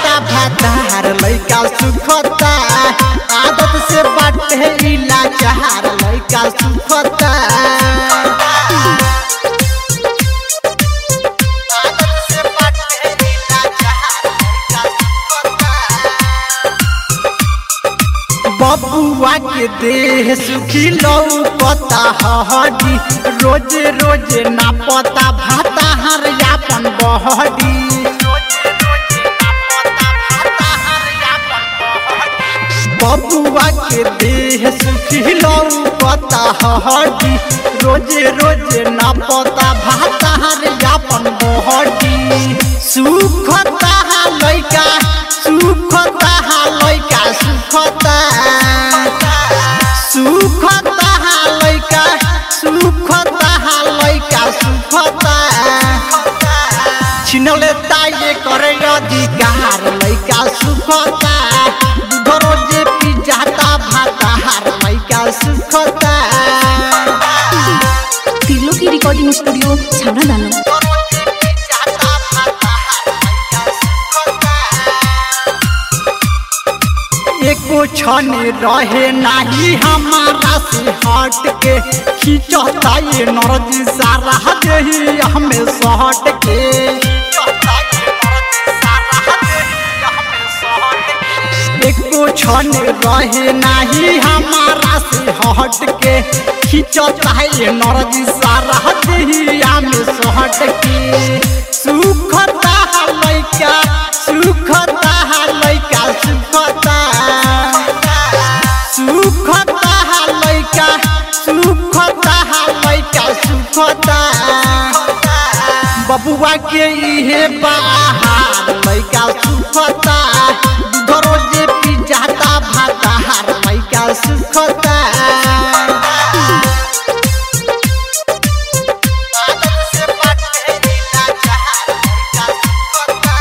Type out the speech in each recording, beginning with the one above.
जाता भातार लइका सुखता आदत से बाटे इला चार लइका सुखता आदत से बाटे इला चार लइका सुखता बबुआ के देह सुखी लौकता हडी रोज रोज ना पता भाता हर यापन बहडी बबुआ के देह सुखी लौकता हडी रोज रोज ना पता भाता हर यापन बहडी सुखता लइका सुखता लइका सुखता सुखता लइका सुखता लइका सुखता छिनले ताये करे अधिकार लइका सुखता दूध रोजे पी जाता भाता हार लइका सुखता तिर्लो की रिकॉर्डिंग स्टूडियो छावना दानो एको क्षण रहे नाही हमारा से हट के खींचता ये नरजी सारा देही हमें सहट के एको क्षण रहे नाही हमारा से हट के खींचता ये नरजी सारा देही हमें सहट के सुखता लइका सुखता लइका सुखता सुखता लइका सुखता लइका सुखता बबुआ के इहे बाहर लइका सुखता दूध रोजे पी जाता भाता हार लइका सुखता आदत से बाटे नीला चार लइका सुखता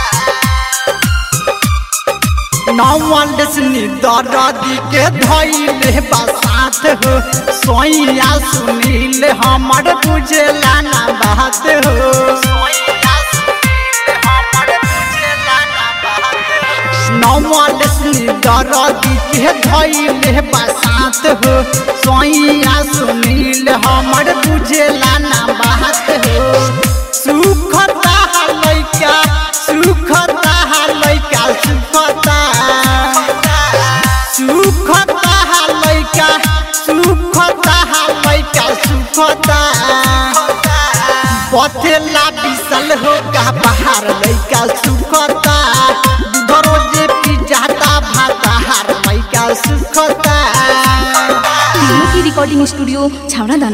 नौवंडसनी दरदी के धैले बसात हो सोइया सुनील हमर बुझेला ना बात हो नौवंडसनी दरदी के धैले बसात हो सोइया सुनील हमर बुझेला ना बात हो सुखता लइका सुखता लइका सुखता सुखता लइका सुखता लइका सुखता पथेला बिसल हो का बाहर लइका सुखता दूध रोजे पी जाता भाता हार लइका सुखता तिर्लो की रिकॉर्डिंग स्टूडियो छावना दानो